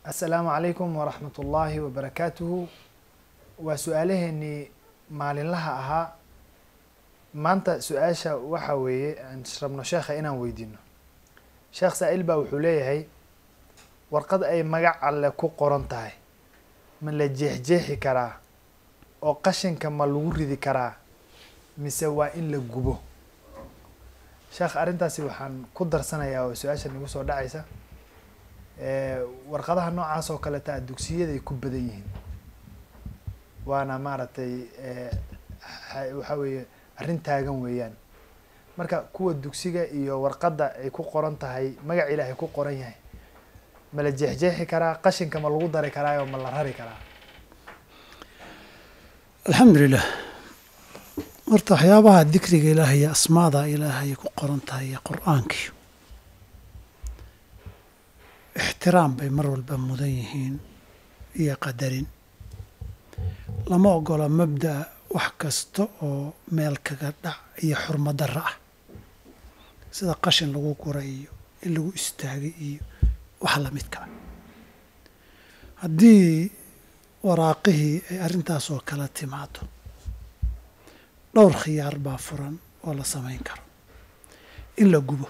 assalaamu calaykum waraxmat ullaahi wabarakaatuhu waa su-aalaheenii maalinlaha ahaa maanta su-aasha waxa weeye aan rabno sheekha inaan weydiino sheekh saa-il baa wuxuu leeyahay warqad ay magac alle ku qoran tahay ma la jeexjeexi karaa oo qashinka ma lagu ridi karaa mise waa in la gubo sheekh arrintaasi waxaan ku darsanayaa oo su-aasha nagu soo dhacaysa warqadaha noocaas oo kaleta a dugsiyaday ku badan yihiin waana maaragtay waxa weeye arrin taagan weeyaan marka kuwa dugsiga iyo warqadda ay ku qoran tahay magac ilaahay ku qoran yahay ma la jeexjeexi karaa qashinka ma lagu dari karaayo ma la rari karaa alxamdulilah horta waxyaabaha dikriga ilaahay iyo asmaada ilaahay ku qoran tahay iyo qur-aankii ixtiraam bay mar walba mudan yihiin iyo qadarin lama ogola mabda'a wax kasta oo meel kaga dhac iyo xurmo darra ah sida qashin lagu gura iyo in lagu istaagay iyo wax lamidka ah haddii waraaqihii ay arrintaas oo kala timaado dhowr khiyaar baa furan oo la samayn karo in la gubo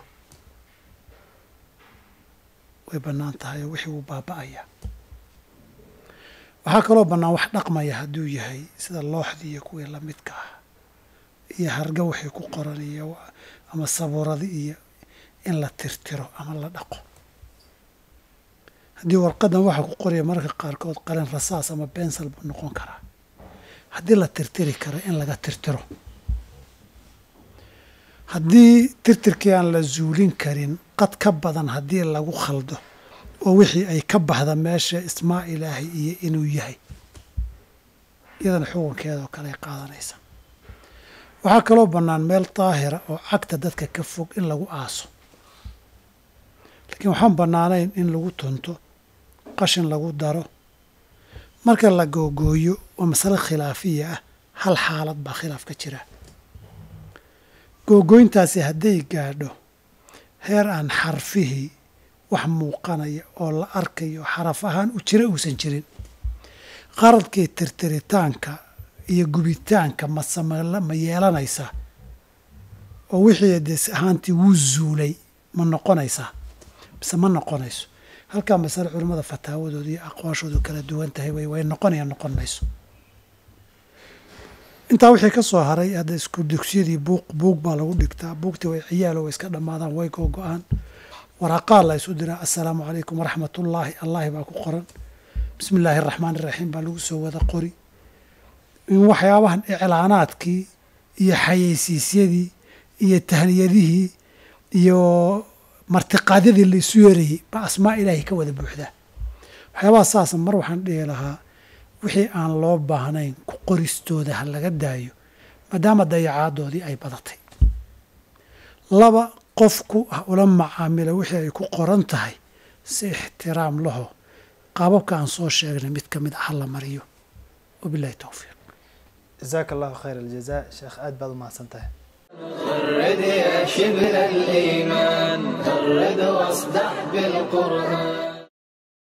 way bannaan tahay oo wixii wuu baaba'ayaa waxaa kaloo bannaan wax dhaqmaya hadduu yahay sida looxdii iyo kuwii lamidka ah iyo harga wixii ku qoran iyo ama sabuuradi iyo in la tirtiro ama la dhaqo haddii warqadan waxaa ku qoraya mararka qaarkood qalin rasaas ama bensal buu noqon karaa haddii la tirtiri karo in laga tirtiro haddii tirtirkii aan la zuulin karin qad ka badan haddii lagu khaldo oo wixii ay ka baxda meesha ismaa ilaahay iyo inuu yahay iyadana xukunkeeda oo kale ay qaadanaysa waxaa kaloo bannaan meel daahira oo cagta dadka ka fog in lagu aaso laakiin waxaan bannaanayn in lagu tunto qashin lagu daro marka la googooyo oo masale khilaafiya ah hal xaalad baa khilaaf ka jira googooyntaasi hadday gaadho heer aan xarfihii wax muuqanaya oo la arkayo xaraf ahaan u jira uusan jirin qaradkii tirtiritaanka iyo gubitaanka masama ma yeelanaysaa oo wixii des ahaantii wuu zuulay ma noqonaysaa mise ma noqonayso halkaa masale culimmada fataawadooda iyo aqwaashoodu kala duwan tahay way way noqonaya noqon mayso intaa wixii ka soo haray hadda isku dugsiyadii buuq buug baa lagu dhigtaa buugtii way ciyaalo way iska dhammaadaan way googo-aan waraaqaa la isu diraa assalaamu calaykum waraxmatullaahi allahi baa ku qoran bismi illaahi araxmaan iraxiim baa lagu soo wada qori in waxyaabahan iclaanaadkii iyo xayeysiisyadii iyo tahniyadihii iyo martiqaadyadii la isu yeerayay baa asmaa ilaahay ka wada buuxdaa waxyaabaha saasa mar waxaan dhihi lahaa wixii aan loo baahnayn ku qoristooda ha laga daayo maadaama dayacaadoodii ay badatay laba qofku ah ula macaamila wixii ay ku qoran tahay si ixtiraam laho qaababka aan soo sheegnay mid ka mid ah ha la mariyo wabilahi towfiiq jazaaka allahu khayr aljaza sheekh aad baad u mahadsan tahay غرد يا شبل الإيمان غرد واصدح بالقرآن